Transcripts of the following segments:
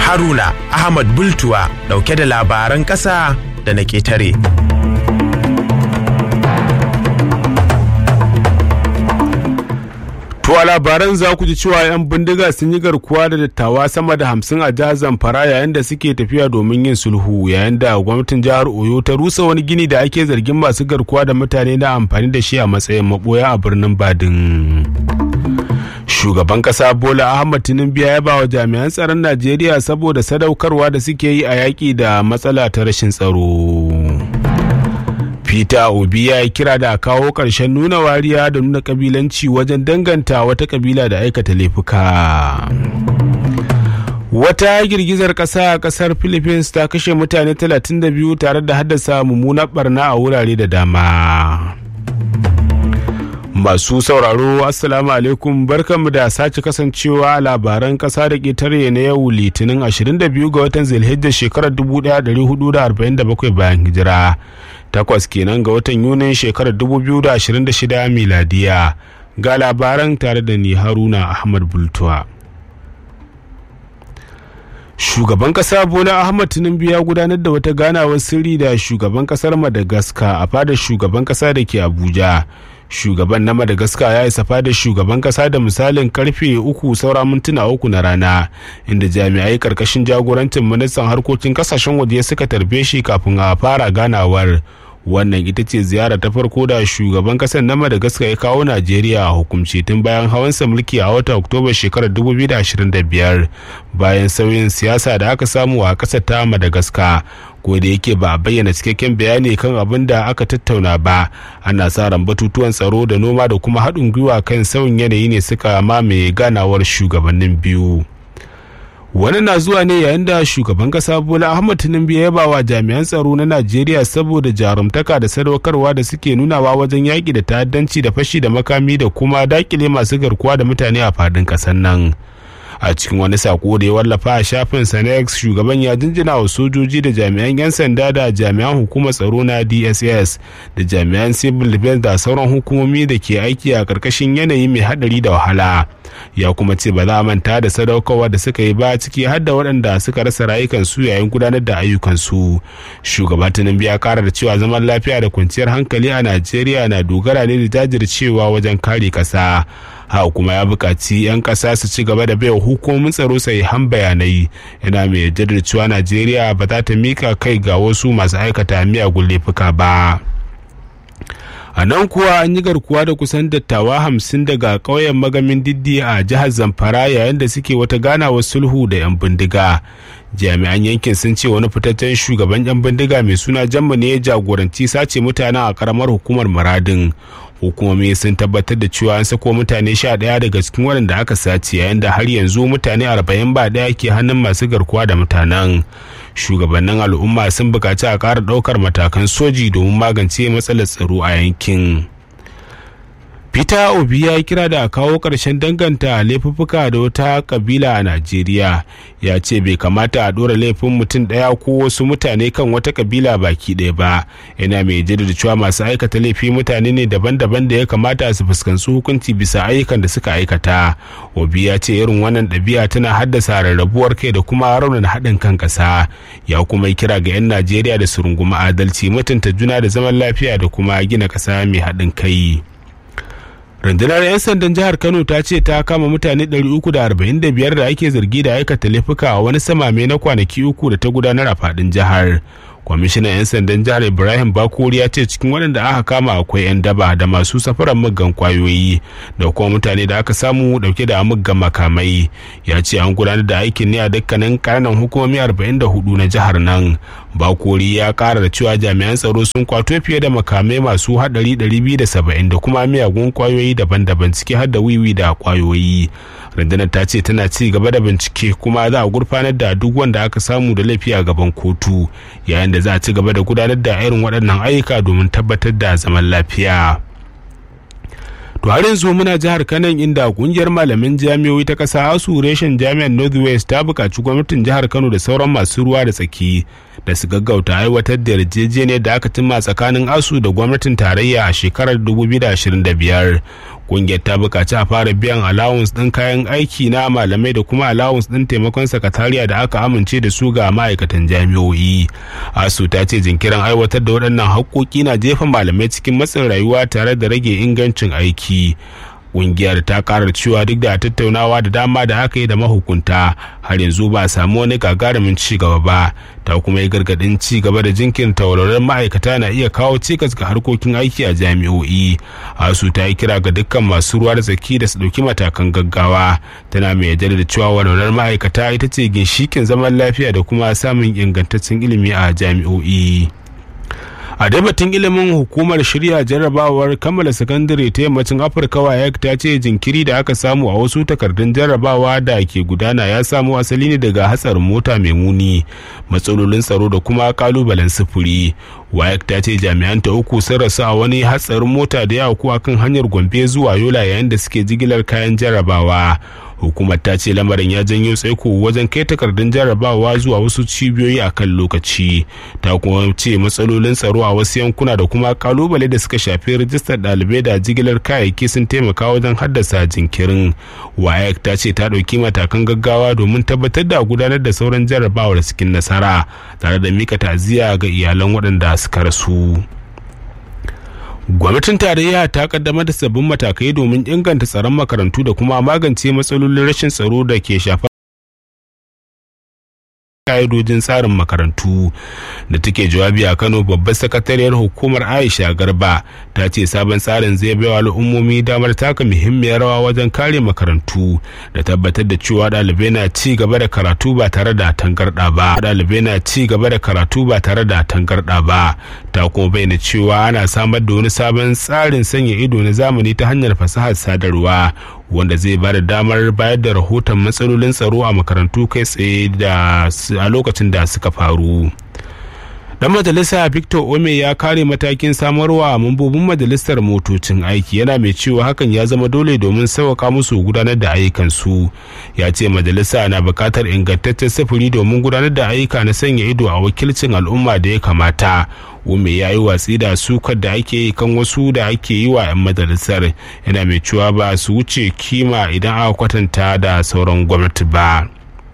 Haruna Ahmad Bultuwa dauke da labaran ƙasa da na ƙetare. To a labaran za ku ji cewa 'yan bindiga sun yi garkuwa da dattawa sama da hamsin a jihar Zamfara yayin da suke tafiya domin yin sulhu yayin da gwamnatin jihar Oyo ta rusa wani gini da ake zargin masu garkuwa da mutane na amfani da shi a matsayin maboya a birnin Badin. Shugaban kasa Bola Ahmad Tinubu ya ba wa jami'an tsaron Najeriya saboda sadaukarwa da suke yi a yaƙi da matsala ta rashin tsaro. Peter Obi ya yi kira da kawo ƙarshen nuna wariya da nuna ƙabilanci wajen danganta wata ƙabila da aikata laifuka. Wata girgizar ƙasa a ƙasar Philippines ta kashe mutane 32 tare da haddasa mummunar barna a wurare da dama. Masu sauraro Assalamu alaikum barkanmu da sace kasancewa a labaran ƙasa da ƙetare na yau litinin 22 ga watan zilhijjar shekarar 1447 bayan hijira. Takwas kenan ga watan Yunin shekarar 2026 miladiya. Ga labaran tare da ni Haruna Ahmad Bultuwa. Shugaban kasa Bola Ahmad Tinubu ya gudanar da wata ganawar sirri da shugaban kasar Madagascar a fadar shugaban kasa da ke Abuja. shugaban na madagascar ya isa fadar shugaban kasa da misalin karfe uku saura mintuna uku na rana inda jami'ai karkashin jagorancin ministan harkokin kasashen waje suka tarbe shi kafin a fara ganawar wannan ita ce ziyara ta farko da shugaban kasar na madagascar ya kawo najeriya a hukumce tun bayan hawansa mulki a watan oktoba shekarar 2025 bayan sauyin siyasa da aka samu a kasar ta madagascar ko da yake ba a bayyana cikakken bayani kan abin da aka tattauna ba ana sa ran batutuwan tsaro da noma da kuma haɗin gwiwa kan sauyin yanayi ne suka mamaye ganawar shugabannin biyu wani na zuwa ne yayin da shugaban kasa bola ahmad tinubu ya yaba wa jami'an tsaro na najeriya saboda jarumtaka da sadaukarwa da suke nunawa wajen yaƙi da ta'addanci da fashi da makami da kuma dakile masu garkuwa da mutane a fadin ƙasar nan a cikin wani sako da ya wallafa a shafin sanex shugaban ya jinjina wa sojoji da jami'an 'yan sanda da jami'an hukumar tsaro na dss da jami'an civil defense da sauran hukumomi da ke aiki a karkashin yanayi mai hadari da wahala ya kuma ce ba za a manta da sadaukarwa da suka yi ba ciki har da waɗanda suka rasa rayukansu yayin gudanar da ayyukansu shugaba tinubu ya kara da cewa zaman lafiya da kwanciyar hankali a najeriya na dogara ne da jajircewa wajen kare ƙasa haka kuma ya buƙaci 'yan ƙasa su ci gaba da baiwa hukumomin tsaro han bayanai yana mai jaddada cewa najeriya ba za ta mika kai ga wasu masu aikata miyagun laifuka ba a nan kuwa an yi garkuwa da kusan dattawa hamsin daga ƙauyen magamin diddi a jihar zamfara yayin da suke wata ganawar sulhu da 'yan bindiga jami'an yankin sun ce wani fitaccen shugaban 'yan bindiga mai suna jamma ne ya jagoranci sace mutanen a karamar hukumar muradin hukumomi sun tabbatar da cewa an sako mutane sha ɗaya daga cikin waɗanda aka sace yayin da har yanzu mutane arba'in ba ɗaya ke hannun masu garkuwa da mutanen shugabannin al'umma sun buƙaci a ƙara ɗaukar matakan soji domin magance matsalar tsaro a yankin peter obi ya kira da a kawo ƙarshen danganta laifuffuka da wata kabila a najeriya ya ce bai kamata a ɗora laifin mutum ɗaya ko wasu mutane kan wata kabila baki ɗaya ba yana mai jaddada cewa masu aikata laifi mutane ne daban-daban da ya kamata su fuskanci hukunci bisa ayyukan da suka aikata obi ya ce irin wannan ɗabi'a tana haddasa rarrabuwar kai da kuma raunin haɗin kan ƙasa ya kuma yi kira ga 'yan najeriya da su rungumi adalci mutunta juna da zaman lafiya da kuma gina ƙasa mai haɗin kai. rundunar 'yan sandan jihar kano ta ce ta kama mutane 345 da ake zargi da aikata laifuka a wani samame na kwanaki uku da ta gudanar a fadin jihar kwamishinan 'yan sandan jihar ibrahim bakori ya ce cikin waɗanda aka kama akwai 'yan daba da masu safaran muggan kwayoyi da kuma mutane da aka samu dauke da muggan makamai ya ce an gudanar da aikin ne a dukkanin kananan hukumomi 44 na jihar nan bakori ya kara da cewa jami'an tsaro sun kwato fiye da makamai masu hadari 270 da kuma miyagun kwayoyi daban-daban ciki har da wiwi da kwayoyi rundunar ta ce tana ci gaba da bincike kuma za a gurfanar da duk wanda aka samu da laifi a gaban kotu yayin da za a ci gaba da gudanar da irin waɗannan ayyuka domin tabbatar da zaman lafiya to har yanzu muna jihar kanan inda kungiyar malamin jami'o'i ta kasa asu reshen jami'ar northwest ta buƙaci gwamnatin jihar kano da sauran masu ruwa da tsaki da su gaggauta aiwatar da yarjejeniyar da aka cimma tsakanin asu da gwamnatin tarayya a shekarar 2025 kungiyar ta bukaci a fara biyan allowance ɗin kayan aiki na malamai da kuma allowance ɗin taimakon sakatariya da aka amince da su ga ma'aikatan jami'o'i asu ta ce jinkirin aiwatar da waɗannan haƙƙoƙi na jefa malamai cikin matsin rayuwa tare da rage ingancin aiki kungiyar ta karar cewa duk da tattaunawa da dama da aka yi da mahukunta har yanzu ba a samu wani gagarumin ci gaba ba ta kuma yi gargadin ci gaba da jinkirta walwalar ma'aikata na iya kawo cikas ga harkokin aiki a jami'o'i asu ta yi kira ga dukkan masu ruwa da tsaki da su ɗauki matakan gaggawa tana mai yarda da cewa walwalar ma'aikata ita ce ginshikin zaman lafiya da kuma samun ingantaccen ilimi a jami'o'i. a batun ilimin hukumar shirya jarrabawar kammala sakandare ta yammacin afirka wayek ta ce jinkiri da aka samu a wasu takardun jarrabawa da ke gudana ya samu asali ne daga hatsarin mota mai muni matsalolin tsaro da kuma kalubalen sufuri wayek ta ce jami'an ta uku sun rasu a wani hatsarin mota da ya auku kan hanyar gombe zuwa yola yayin da suke jigilar kayan jarrabawa hukumar ta ce lamarin ya janyo tsaiko wajen kai takardun jarrabawa zuwa wasu cibiyoyi a kan lokaci ta kuma ce matsalolin tsaro a wasu yankuna da kuma kalubale da suka shafi rijistar ɗalibai da jigilar kayayyaki sun taimaka wajen haddasa jinkirin wayek ta ce ta ɗauki matakan gaggawa domin tabbatar da gudanar da sauran jarrabawar cikin nasara tare da mika ta'aziyya ga iyalan waɗanda suka rasu. gwamnatin tarayya ta kaddamar da sabbin matakai domin inganta tsaron makarantu da kuma magance matsalolin rashin tsaro da ke shafar ka'idojin tsarin makarantu da take jawabi a kano babbar sakatariyar hukumar aisha garba ta ce sabon tsarin zai baiwa al'ummomi damar taka muhimmiyar rawa wajen kare makarantu da tabbatar da cewa ɗalibai na ci gaba da karatu ba tare da tangarɗa ba ɗalibai na ci gaba da karatu ba tare da tangarɗa ba ta kuma bayyana cewa ana samar da wani sabon tsarin sanya ido na zamani ta hanyar fasahar sadarwa wanda zai ba da damar bayar da rahoton matsalolin tsaro a makarantu kai tsaye da a lokacin da suka faru dan majalisa victor ome ya kare matakin samarwa mambobin majalisar motocin aiki yana mai cewa hakan ya zama dole domin sauƙaƙa musu gudanar da ayyukansu ya ce majalisa na buƙatar ingantaccen sufuri domin gudanar da ayyuka na sanya ido a wakilcin al'umma da ya kamata ome ya yi watsi da sukar da ake yi kan wasu da ake yi wa 'yan majalisar yana mai cewa ba su wuce kima idan aka kwatanta da sauran gwamnati ba.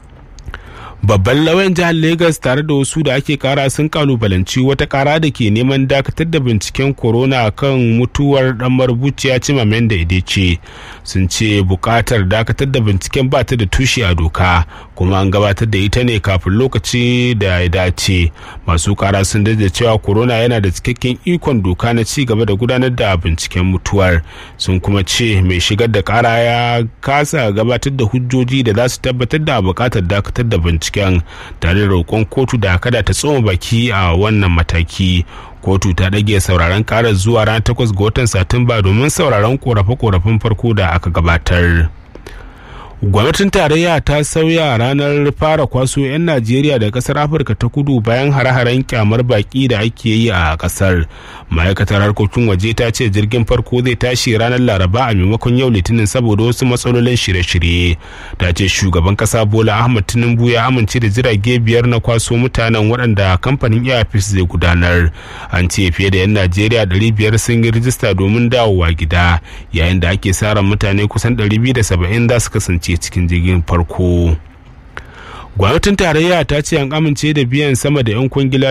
babban lauyan jihar Legas tare da wasu da ake kara sun kalubalanci wata kara da ke neman dakatar da binciken corona kan mutuwar dan marubuciya cimamen da ce sun ce bukatar dakatar da binciken ba ta da tushe a doka kuma an gabatar da ita ne kafin lokaci da ya dace masu kara sun da cewa corona yana da cikakken ikon doka na ci gaba da gudanar da binciken mutuwar sun kuma ce mai shigar da kara ya kasa gabatar da hujjoji da za su tabbatar da bukatar dakatar da binciken binciken tare da roƙon kotu da kada ta tsoma baki a wannan mataki kotu ta ɗage sauraron karar zuwa ranar 8 ga watan satumba domin sauraron korafe-korafen farko da aka gabatar gwamnatin tarayya ta sauya ranar fara kwaso 'yan najeriya da kasar afirka ta kudu bayan hare-haren kyamar baki da ake yi a kasar ma'aikatar harkokin waje ta ce jirgin farko zai tashi ranar laraba a maimakon yau litinin saboda wasu matsalolin shirye-shirye ta ce shugaban kasa bola ahmad tinubu ya amince da jirage biyar na kwaso mutanen waɗanda kamfanin airpeace zai gudanar an ce fiye da 'yan najeriya 500 sun yi rijista domin dawowa gida yayin da ake sa ran mutane kusan 270 za su kasance cikin jirgin farko gwamnatin tarayya ta ce an amince da biyan sama da 'yan kwangila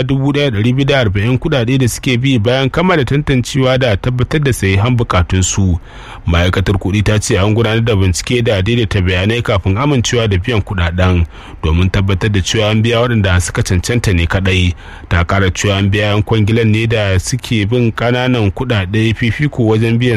1,240 kudade da suke bi bayan kammala tantancewa da tabbatar da sahihan bukatunsu ma'aikatar kuɗi ta ce an gudanar da bincike da daidaita bayanai kafin amincewa da biyan kudaden domin tabbatar da cewa an biya waɗanda suka cancanta ne kadai ta kara cewa an biya 'yan kwangilan ne da suke bin kananan kudade fifiko wajen biyan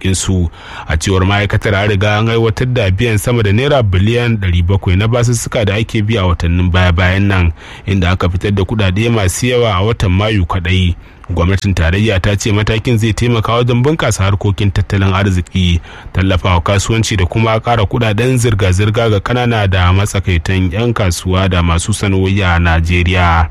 su a cewar ma'aikatar an riga an aiwatar da biyan sama da naira biliyan 700 na basussuka da ake biya watannin baya-bayan nan inda aka fitar da kudade masu yawa a watan mayu kadai gwamnatin tarayya ta ce matakin zai taimaka wajen bunkasa harkokin tattalin arziki tallafawa kasuwanci da kuma kara kudaden zirga-zirga ga kanana da matsakaitan 'yan kasuwa da masu sana'o'i a najeriya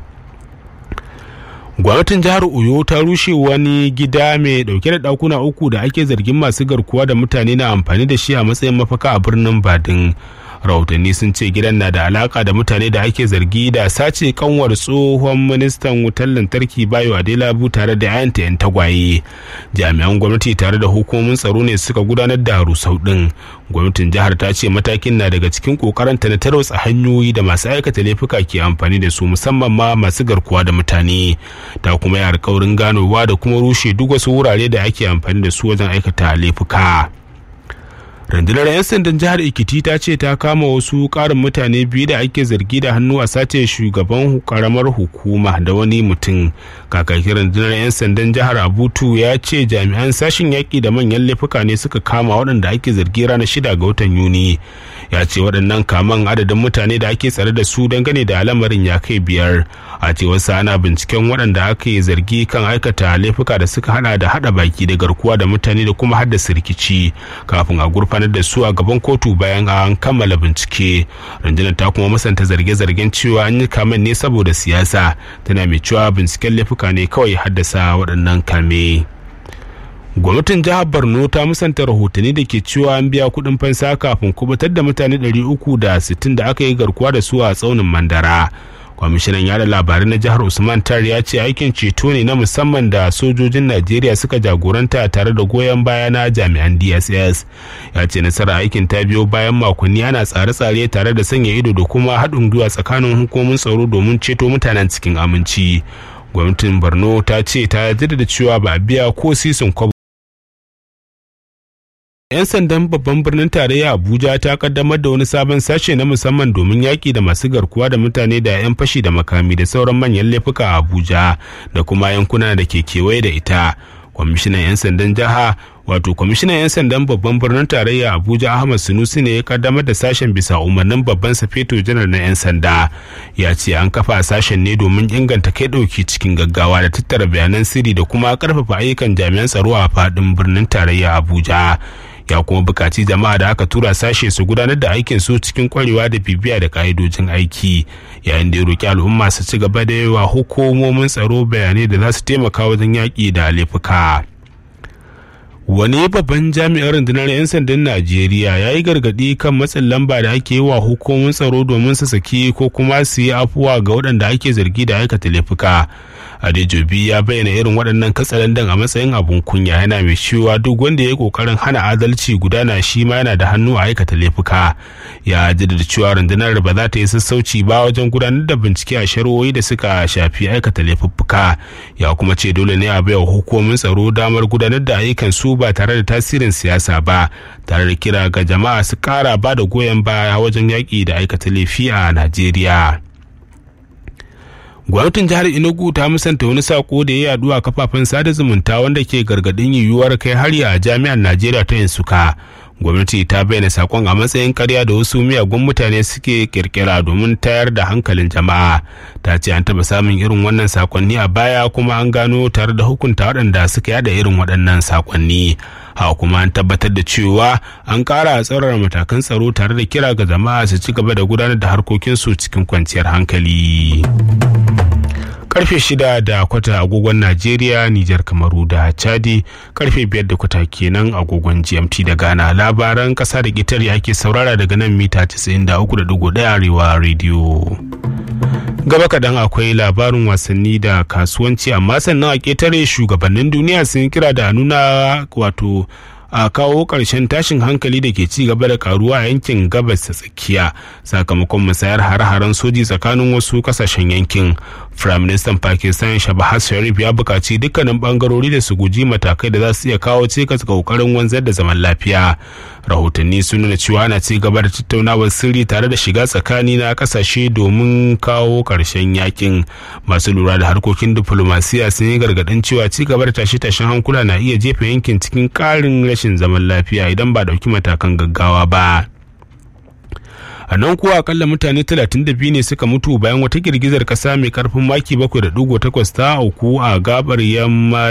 gwamnatin jihar oyo ta rushe wani gida mai dauke da dakuna uku da ake zargin masu garkuwa da mutane na amfani da shi a matsayin mafaka a birnin badin rahotanni sun ce gidan na da alaka da mutane da ake zargi da sace kanwar tsohon ministan wutar lantarki bayo adelabu tare da yayanta yan tagwaye jami'an gwamnati tare da hukumomin tsaro ne suka gudanar da rusau din gwamnatin jihar ta ce matakin na daga cikin kokarinta na tarwatsa hanyoyi da masu aikata laifuka ke amfani da su musamman ma masu garkuwa da mutane ta kuma yi alkawarin ganowa da kuma rushe duk wasu wurare da ake amfani da su wajen aikata laifuka rundunar 'yan sandan jihar ikiti ta ce ta kama wasu karin mutane biyu da ake zargi da hannu a sace shugaban karamar hukuma da wani mutum kakakin rundunar 'yan sandan jihar abutu ya ce jami'an sashen yaƙi da manyan laifuka ne suka kama waɗanda ake zargi ranar shida ga watan yuni ya ce waɗannan kaman adadin mutane da ake tsare da su dangane da lamarin ya kai biyar a cewar ana binciken waɗanda ake zargi kan aikata laifuka da suka hada da hada baki da garkuwa da mutane da kuma haddasa rikici kafin a gurfanar da su a gaban kotu bayan an kammala bincike rundunar ta kuma musanta zarge-zargen cewa an yi kamen ne saboda siyasa tana mai cewa binciken laifuka ne kawai haddasa waɗannan kame. gwamnatin jihar borno ta musanta rahotanni da ke cewa an biya kuɗin fansa kafin kubutar da mutane 360 da aka yi garkuwa da su a tsaunin mandara kwamishinan yada labarai na jihar usman tar ya ce aikin ceto ne na musamman da sojojin najeriya suka jagoranta tare da goyon baya na jami'an dss ya ce nasara aikin ta biyo bayan makonni ana tsare-tsare tare da sanya ido da kuma haɗin gwiwa tsakanin hukumomin tsaro domin ceto mutanen cikin aminci gwamnatin borno ta ce ta jaddada cewa ba a biya ko sisin kwabo 'yan sandan babban birnin tarayya abuja ta kaddamar da wani sabon sashe na musamman domin yaƙi da masu garkuwa da mutane da 'yan fashi da makami da sauran manyan laifuka a abuja da kuma yankuna da ke kewaye da ita kwamishinan 'yan sandan jiha wato kwamishinan 'yan sandan babban birnin tarayya abuja ahmad sunusi ne ya kaddamar da sashen bisa umarnin babban safeto janar na 'yan sanda ya ce an kafa sashen ne domin inganta kai ɗauki cikin gaggawa da tattara bayanan sirri da kuma karfafa ayyukan jami'an tsaro a faɗin birnin tarayya abuja ya kuma bukaci jama'a da aka tura sashe su gudanar da aikin su cikin kwarewa da bibiya da ka'idojin aiki yayin da ya roki al'umma su ci gaba da yawa hukumomin tsaro bayanai da za su taimaka wajen yaƙi da laifuka. wani babban jami'ar rundunar 'yan sandan najeriya ya yi gargaɗi kan matsin lamba da ake yi wa hukumomin tsaro domin su saki ko kuma su yi afuwa ga waɗanda ake zargi da aikata laifuka adejobi ya bayyana irin waɗannan katsalandan a matsayin abun kunya yana mai cewa duk wanda ya yi ƙoƙarin hana adalci gudana shi ma yana da hannu a aikata laifuka ya jaddada cewa rundunar ba za ta yi sassauci ba wajen gudanar da bincike a shari'o'i da suka shafi aikata laifuffuka ya kuma ce dole ne a baiwa hukumomin tsaro damar gudanar da ayyukan su ba tare da tasirin siyasa ba tare da kira ga jama'a su kara ba da goyon baya wajen yaƙi da aikata laifi a najeriya gwamnatin jihar enugu ta musanta wani sako da ya yadu a kafafen sada zumunta wanda ke gargadin yiwuwar kai hari a jami'ar najeriya ta yansuka gwamnati ta bayyana sakon a matsayin karya da wasu miyagun mutane suke kirkira domin tayar da hankalin jama'a ta ce an taba samun irin wannan sakonni a baya kuma an gano tare da hukunta waɗanda suka yada irin waɗannan sakonni haka kuma an tabbatar da cewa an ƙara tsaurara matakan tsaro tare da kira ga jama'a su ci gaba da gudanar da harkokinsu cikin kwanciyar hankali. karfe shida da kwata agogon najeriya nijar kamaru da chadi karfe biyar da kwata kenan agogon gmt da ghana labaran kasa da ƙetare ake saurara daga nan mita 93.1 arewa rediyo gaba kaɗan akwai labarin wasanni da kasuwanci amma sannan a ƙetare shugabannin duniya sun kira da nuna wato a kawo ƙarshen tashin hankali da ke ci gaba da karuwa a yankin gabas ta tsakiya sakamakon musayar hare-haren soji tsakanin wasu kasashen yankin prime minister pakistan shabahaz sharif ya buƙaci dukkanin bangarori da su guji matakai da za su iya kawo cikas ga ƙoƙarin wanzar da zaman lafiya rahotanni sun nuna cewa ana ci gaba da tattaunawar sirri tare da shiga tsakani na kasashe domin kawo ƙarshen yakin masu lura da harkokin diplomasiya sun yi gargaɗin cewa ci gaba da tashe-tashen hankula na iya jefa yankin cikin ƙarin rashin zaman lafiya idan ba ɗauki matakan gaggawa ba. a nan kuwa akalla mutane 32 ne suka mutu bayan wata girgizar kasa mai karfin maki 7.8 ta auku a gabar yamma